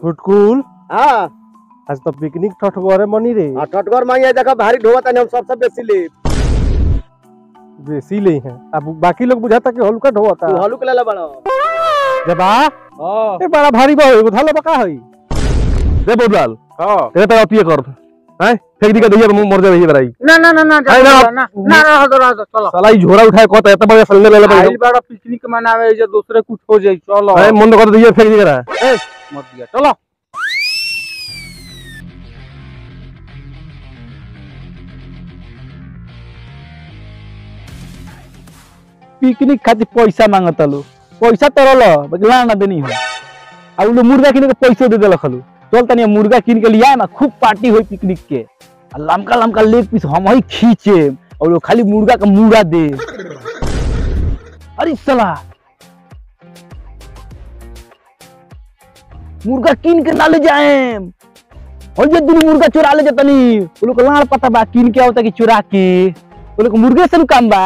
फुटकुल हाँ आज तो पिकनिक ठठगरे मनी रे आ, टटगर माई है देखो भारी ढोवा तनी हम सबसे बेसी ले बेसी ले हैं अब बाकी लोग बुझाता कि हल्का ढोता तू हलुक ले ले बड़ा जबा हां ए बड़ा भारी बा एगो धाला बका हई दे बोलाल हां तेरे तो अतिए कर हैं फेंक दी के दैया मर जाए ही बराई ना ना ना ना है ना? ना ना ना रह दो रह दो चलो साला ई झोरा उठाए कहता है तब फलने ले ले आइल बड़ा पिकनिक मनावे जे दूसरे कुछ हो जाई चलो भाई मन कर दैया फेंक दी करा मत दिया चलो पिकनिक खातिर पैसा मांगता लो पैसा तरल बगला ना देनी हो आ उ लोग मुर्गा किने के पैसे दे देलक हलो चल तनी मुर्गा किन के लिया ना खूब पार्टी होई पिकनिक के आ लमका लमका लेग पीस हम ही खींचे और लोग खाली मुर्गा का मुर्गा दे अरे साला मुर्गा किन के ना ले जाए और ये दिन मुर्गा चुरा ले जतनी वो लोग लाड़ पता बा किन के आवता कि चुरा के वो लोग मुर्गे से नु काम बा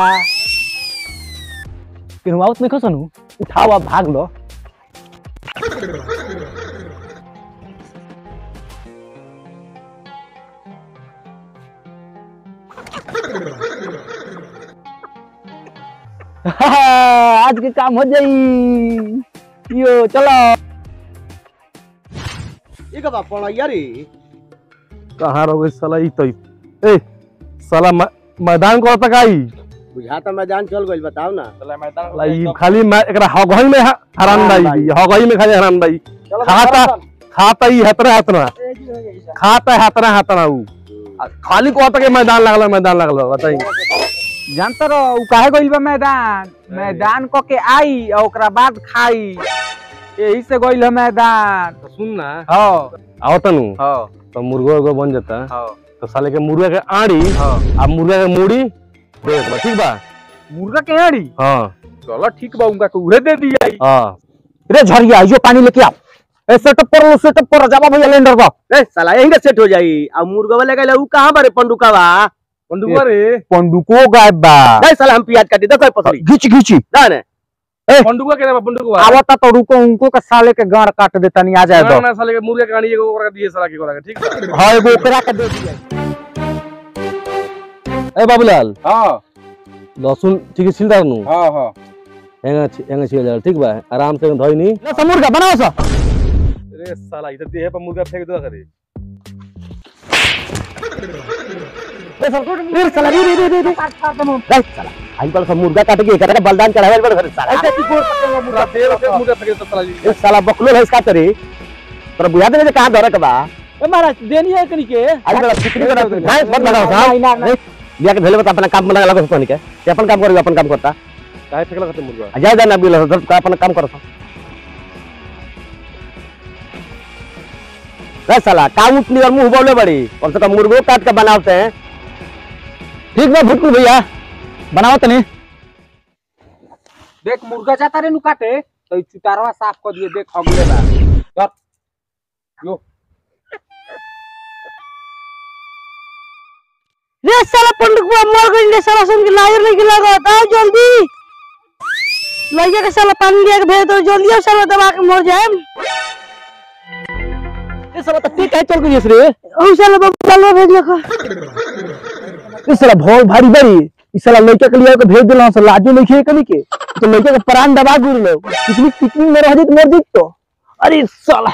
केहू आवत नहीं खसनु उठाओ आ भाग लो आज के काम हो जाई यो चलो ई का बाप पड़ैया रे कहां रहो साला ई तो ए साला मै- मैदान को तक आई बुझाता मैदान चल गइल बताओ ना चलो मैदान साला ई खाली मैं एकरा हगई में ह- हरान दाई दी हगई में खाली हरान दाई खाता खाता ई हतरा हतरा खाता है हतरा हतरा ऊ आ खाली को तक मैदान लगल मैदान लगल बताई जानता रहो उ काहे गइल बा मैदान मैदान क के आई और ओकरा बाद खाई यही से गइल है मैदान सुन ना हां आओ तनु हां तो मुर्गा उर्गा बन जाता हां तो साले के मुर्गा के आड़ी हां आ मुर्गा के मूड़ी दे देबा, ठीक बा मुर्गा के आड़ी हाँ चलो ठीक बा उनका के उहे दे दिया हाँ रे झरिया जो पानी लेके आओ ए सेटअप कर लो सेटअप कर जाबा भैया लेंडर बा ए साला यहीं के सेट हो जाई आ मुर्गा वाले गइल ऊ कहां बारे पंडुकावा पंडुआ रे पंडुको गायब बा दे साला हम प्याज काटी दे पसरी घिच घिची ना ने पंडुआ के रे पंडुआ आवता तो रुको उनको का साले के गाड़ काट देता नहीं आ जाए ना दो ना साले के मुर्गा के आड़ी एगो ओकरा दिए साला के ओकरा के ठीक बा हां एगो ओकरा के दे दिया ए बाबूलाल हां लहसुन ठीक है छिलदा नु हां हां एंगा छि- एंगा छिल जा ठीक बा आराम से धोई नी ले मुर्गा बनाओ सा अरे साला इधर देह पर मुर्गा फेंक दो करे रे साला रे रे रे रे रे दे साला आई बड़ सब मुर्गा काट के एकरा के बलिदान चढ़ावे बड़ घर साला ऐसे की गोर पकड़ो मुर्गा मुर्गा देह पे मुर्गा फेंक दो साला जी ए साला बकलो है इसका तरी पर बुझा दे कहां धरे के बा ए महाराज देनी है कनी के आज बड़ा पिकनिक करा नहीं मत लगाओ नहीं, साहब नहीं, लिया के भेले बता अपना काम में लगा लगा सोनी के ये अपन काम करियो अपन काम करता काहे फेंकला करते मुर्गा आ जा जा ना बिल दर्द का अपन काम करो रे साला काम उठनी और मुंह बोले बड़ी कम से कम मुर्गो काट के बनाते हैं ठीक बा भुटकुल भैया बनाओ तनी देख मुर्गा जाता रे नु काटे तो ई चुतारवा साफ कर दिए देख अगले बार चल यो रे साला पंडुकुआ मर गइल रे साला सुन के लायर नहीं के लागत आओ जल्दी लइका के साला पानी लिया के भेज दो जल्दी आओ साला दबा के मर जाएम ए साला तो ठीक है चल गई रे ओ साला बाबू लालवा भेज लखा ए साला भौल भारी बड़ी ई साला लइका के लिए के भेज देला साला लाजो नहीं खे कनी के तो लइका के प्राण दबा गुर लो पिकनिक पिकनिक में रह जात मर जात तो अरे साला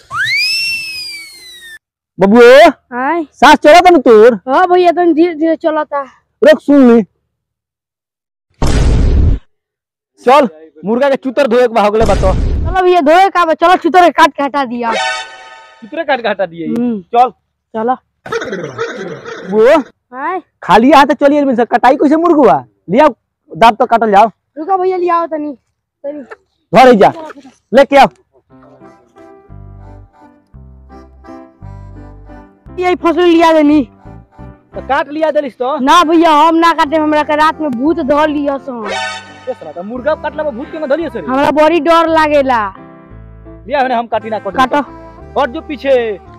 बबुओ हाय सांस चला था ना तोर हां भैया तन धीरे धीरे चलता रुक सुन ली चल मुर्गा के चूतर धोए के भागले बातो चलो भैया धोए का बा, चलो छुतर के काट के हटा दिया कितने काट के हटा दिए हम्म, चल चलो वो हाय खाली हाथ चलिए मिल कटाई कैसे मुर्गुआ लिया दाब तो काटल जाओ रुको भैया लिया आओ तनी तनी घर जा लेके आओ यही फसल लिया देनी तो काट लिया देलिस तो ना भैया हम ना काटे हमरा के रात में भूत धर लिया सो तो मुर्गा काटला में भूत के में धलिए सर हमरा बड़ी डर लागेला लिया हम काटी ना काटो और जो पीछे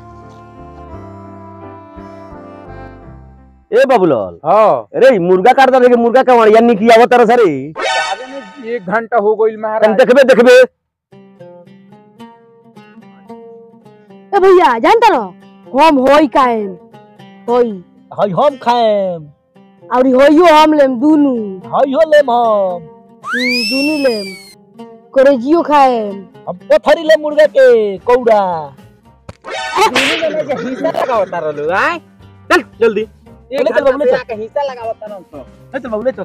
ए बबुलाल हां अरे मुर्गा काट दे मुर्गा का वणिया निकिया आवत रे आगे में एक घंटा हो गइल तन महाराज देखबे देखबे ए भैया जानता रहो हम होई काएम होई हई हम खाएम और होइयो हम लेम दुनु हई हो लेम हम हम्म, दुनु लेम करेजियो खाएम हम पथरी ले मुर्गा के कौड़ा हिस्सा लगावता रहलो आय चल जल्दी एक ले चल घंटा बाबू, ले से चल। आके हिस्सा लगावता रहलो तो ले चल बाबू ले चल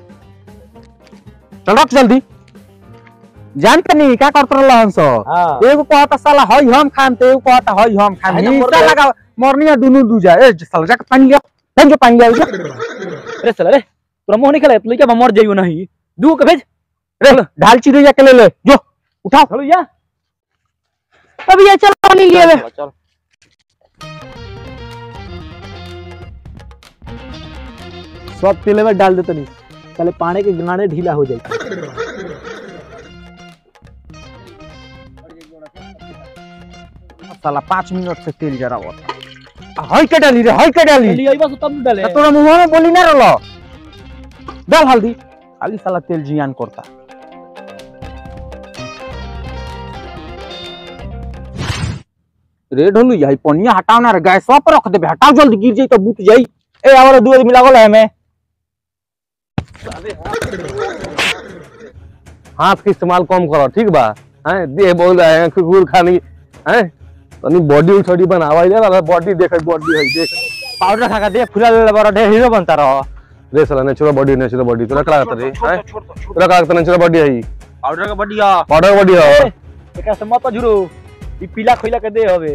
चल रख जल्दी जानते नहीं क्या करते रहल हंस हां एगो कहता साला हई हम खाम तो एगो कहता हई हम खाम है ना, हिस्सा मोर- लगाव मरनिया दुनु दूजा ए साला जाके पानी लिया पानी जो पानी लिया अरे चल रे तोरा मोह नहीं खेला तू क्या मर जाइयो नहीं दू के भेज रे ढाल चिड़े जाके ले ले जो उठाओ चलो या अब ये चल पानी लिए वे चल सब तेले में डाल देते नहीं चले पानी के गिनाने ढीला हो जाए साला पाँच मिनट से तेल जरा होता हई के डाली रे हई के डाली ले आई बस तब डाले तोरा मुंह में बोली ना रहलो डाल हल्दी खाली साला तेल जियान करता रे ढोलू यही पनिया हटाओ ना रे गैस पर रख देबे हटाओ जल्दी गिर जाई तो बुत जाई ए आवारा दू आदमी लागल है में हाथ के इस्तेमाल कम करो ठीक बा हैं देह बोल रहे हैं कुकुर खानी हैं तनी बॉडी उछड़ी बनावा ले वाला बॉडी देख बॉडी है देख पाउडर खा के दे फुला ले बड़ा ढेर हीरो बनता रहो रे साला नेचुरल बॉडी नेचुरल बॉडी तोरा कला करता रे हैं तोरा कला करता नेचुरल बॉडी है पाउडर का बढ़िया पाउडर बॉडी है एकरा से मत झुरो ई पीला खोइला के दे हवे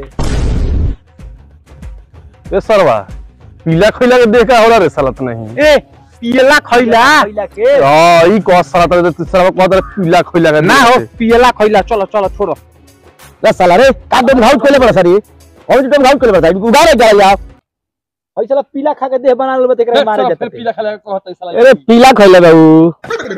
रे सरवा पीला खोइला के देख का होला रे साला त नहीं ए पियला खइला खोइला के हां ई को साला त तू सरवा को तर पीला खोइला के ना हो पियला खइला चलो चलो छोड़ो रे साला रे का दम घाउट खोले बड़ा सारी और जो दम घाउट खोले बड़ा सारी उगारे जा या हई साला पीला खा के देह बना लेबे तेकरा मारे जाते पीला खाला कहता साला अरे पीला खोले बाबू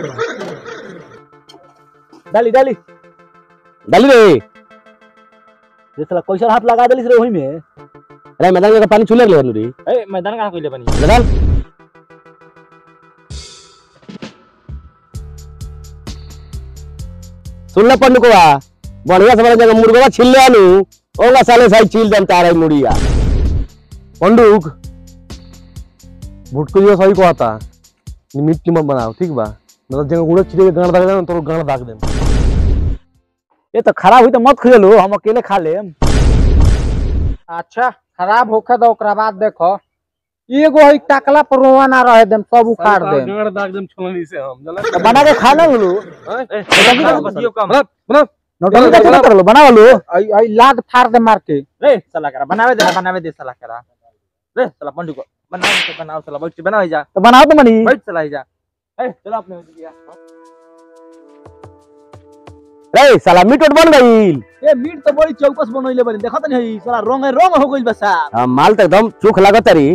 डाली डाली डाली रे ये साला कैसा हाथ लगा देलिस रे ओही में अरे मैदान का पानी छुले ले रे ए मैदान कहां कइले बनी मैदान सुन ले पंडू को बढ़िया से बढ़िया जगह मुर्गा छिल ले आलू ओला साले साई छिल दम तारा मुड़िया पंडुक भुटको जो सही कहता नि मिट्टी मत बनाओ ठीक बा मतलब जगह गुड़ा चिड़े के गांड दाग देना तो गांड दाग देना ये तो खराब हुई तो मत खिले लो हम अकेले खा लेम अच्छा खराब होखे तो ओकरा बाद देखो एगो है टकला पर रोवा ना रहे देम सब उखाड़ देम गांड दाग देम छोलनी से हम जला तो बना के खा ना लो बसियो कम बना नौटंकी का चला कर लो बना लो आई आई लाद फाड़ दे मार के रे साला करा बनावे दे बनावे दे साला करा रे साला पंडू को बनाओ तो बनाओ साला बैठ के बनाओ जा तो बनाओ तो मनी बैठ साला जा ए चलो अपने हो गया रे साला मीट उट बन गईल ए मीट तो बड़ी चौकस बनइले बनी देखत नहीं साला रंग रंग हो गइल बा साहब हाँ, माल तो एकदम चूख लागत री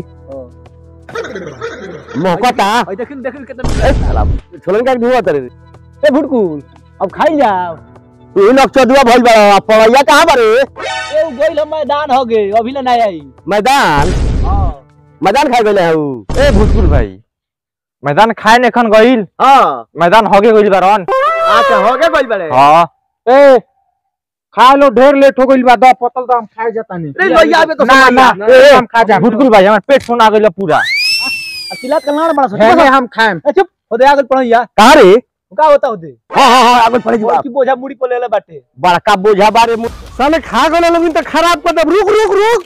मोहकता ओइ देखिन देखिन कितना ए साला छोलन का धुआ तरे ए भुटकुल अब खाई जाओ तू इन अक्षर भइल बा पड़ैया कहां बारे ए उ गइल हम मैदान हो गए अभी ले नहीं आई मैदान हां मैदान खाई गइले हऊ ए भूतपुर भाई मैदान खाए ने खन गइल हां मैदान होगे गइल बारन अच्छा हो गए गइल बड़े हां ए खा लो ढेर लेट हो गइल बा द पतल दाम खाए जाता नहीं रे लोइया आवे तो ना ना समझ ए हम खा जा भूतपुर भाई हमर पेट सुना गइल पूरा तिलात कलनार बड़ा है सा हम खाएम ए चुप होदे आगल पड़ैया कहां रे का होता होदे हां हां हां आगे पड़े की बोझा मुड़ी पर लेले बाटे बड़का बोझा बारे मु- साले खा गए लोग तो खराब कर दे रुक रुक रुक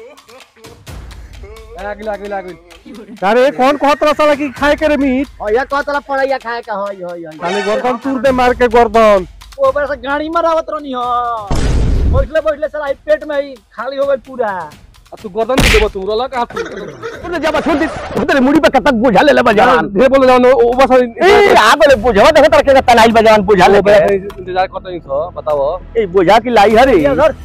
आगल आगल आगल अरे कौन कहत रहा साला कि खाए करे मीट ओ या कहतला पड़ैया खाए का होय होय होय साले गर्दन तूर दे मार के गर्दन ओ बड़ा सा गाड़ी में रावत रहनी हो बैठले बैठले साला ई पेट में ही खाली हो गइल पूरा तू गर्दन तू देबो तू रोला का तू तू जब छोड़ दे तेरे मुड़ी पे कतक बोझा ले ले बजान ढेर बोले जाओ ओ बस ए आगे ले बोझा देख तर के तलाई बजान बोझा ले बे इंतजार करते ही सो बताओ ए बोझा की लाई हरे ये सर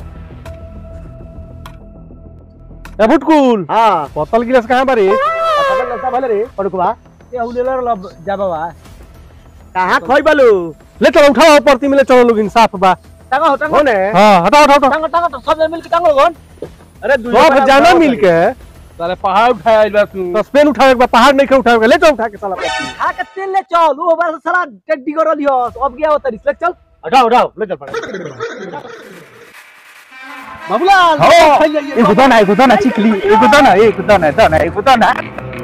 ए बुटकुल हां बोतल गिलास कहां बारे पकड़ लगता भले रे पड़कुवा ये उलेला लब जाबा कहां खोई बालू ले चलो उठाओ परती मिले चलो लोग इंसाफ बा टांगा हो टांगा होने हां हटाओ हटाओ हटाओ टांगा टांगा तो सब जन मिल के टांगो गन अरे सब जाना मिल के साले पहाड़ उठाया बा तू तो स्पेन उठावे बा पहाड़ नहीं के उठावे ले चलो उठा के साला परती खा के तेल ले चल वो बड़ा सा साला टेड्डी कर लियो अब गया होता रिफ्लेक्ट चल हटाओ हटाओ ले चल पड़े बाबूलाल हो। खाई जाइए एगो दाना एगो दाना चिकली एगो दाना एगो दाना दाना एगो दाना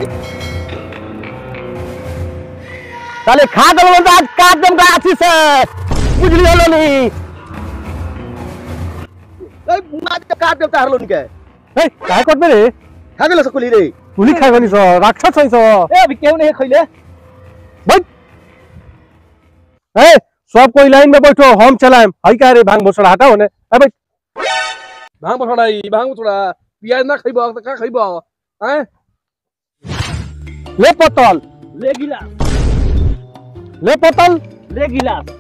साले खा दल बोलता आज काट दम का आशी से बुझली होलो नी ए मार के काट देता हरलो निके ए काय करबे रे खा गेलो सकुली रे पुली खाय गनी सो राक्षस हई सो ए अभी केहू नहीं खइले ए सब कोई लाइन में बैठो हम चलाएम हई का रे भांग भोसड़ा हटाओ ने ए बैठ भांग बसड़ाई भांग बसड़ा पियाज ना खइबो त का खइबो हैं ले पतल ले गिलास ले पतल ले गिलास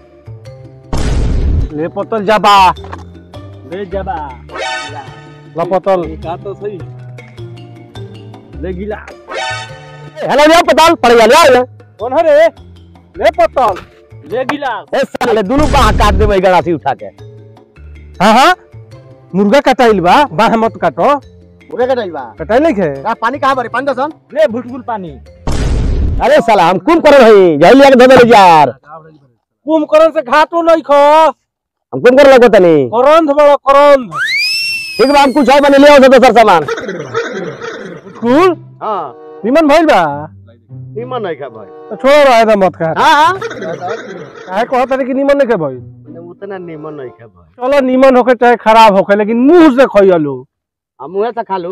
ले पतल जाबा ले जबा लपतल का तो सही ले गिलास हेलो ले पतल पड़ गया ले ले कौन है रे ले पतल ले गिलास ए साले दुनु बाह काट दे मैं गड़ासी उठा के हां हां मुर्गा कटाइल बा बाह मत काटो पूरे का नहीं बा कटाइल नहीं खे का पानी कहां भरे पानी दसन ले भुटबुल पानी अरे साला हम कौन करे भाई जाई लिया के धो दे यार कुंभकर्ण से घाटो नहीं खो हम कौन करे लगो तनी करंध बड़ा करंध ठीक बा हम कुछ और बने ले आओ दोसर सामान कुल हां निमन भइल बा निमन नहीं खा भाई तो छोड़ो रहे दा मत खा हां हां काहे कहत रे कि निमन नहीं खे भाई उतना निमन नहीं खा भाई चलो निमन होके चाहे खराब होके लेकिन मुंह से खइलो हम मुंह से खा लो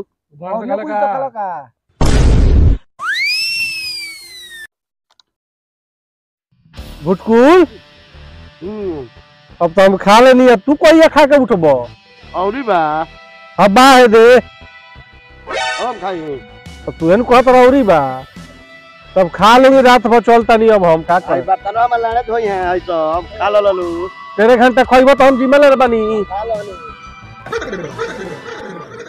भुटकुल अब तो हम खा लेनी है तू कोई खा के उठबो औरी बा अब बा है दे हम खाई तो तू एन कहत रौरी बा तब खा लेंगे रात भर चलता नहीं अब हम का भाई कर बर्तनवा में लाने धोई हैं आई तो हम खा लो ललू तेरे घंटा खइबो तो हम जिम्मेदार बनी खा लो ललू